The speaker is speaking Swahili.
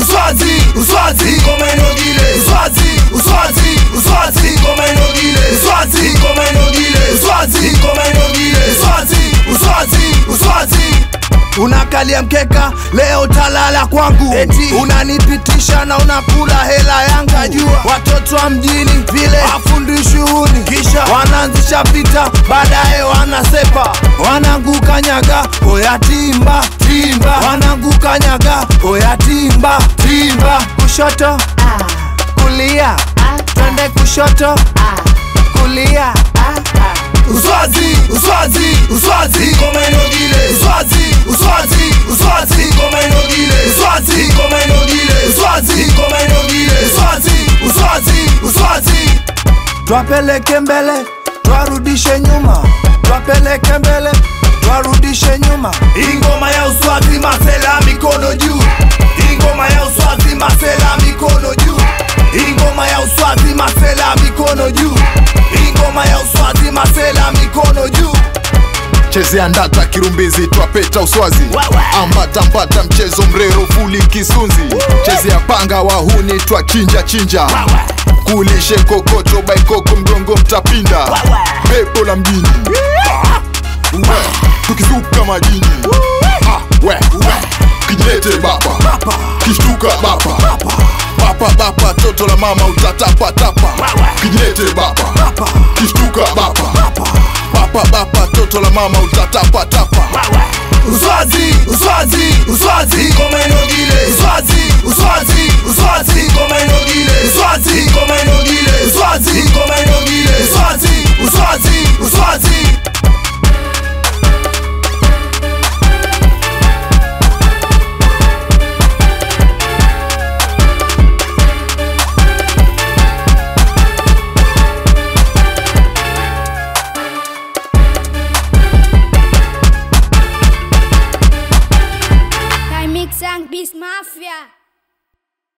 uswazi uswazi ngoma inogile uswazi uswazi uswazi ngoma inogile uswazi ngoma inogile uswazi ngoma inogile uswazi uswazi uswazi unakalia mkeka leo talala kwangu eti unanipitisha na unakula hela yangu najua watoto wa mjini vile afundishi huni kisha wanaanzisha vita baadaye wanasepa wananguka nyaga oya timba timba wananguka nyaga oya timba timba kushoto kulia twende kushoto kulia uswazi uswazi uswazi ngoma inogile uswazi uswazi uswazi ngoma inogile uswazi ngoma inogile uswazi ngoma inogile uswazi uswazi uswazi twapeleke mbele twarudishe nyuma twapeleke mbele twarudishe nyuma ingoma ya uswazi masela mikono juu ingoma ya uswazi masela mikono juu ingoma ya uswazi masela mikono juu ingoma ya uswazi masela mikono juu chezea ndata kirumbizi twapeta uswazi ambata mbata mchezo mrero fuli kisunzi chezea panga wahuni twachinja chinja kulishe kokoto baikoko mgongo mtapinda pepo la mjini we, tukizuka majini Ah, we, we, kijilete bapa kishtuka bapa bapa bapa toto la mama utatapatapa kijilete bapa kishtuka bapa bapa bapa toto la mama utatapatapa uswazi uswazi uswazi ngoma inogile uswazi uswazi uswazi ngoma inogile uswazi ngoma inogile uswazi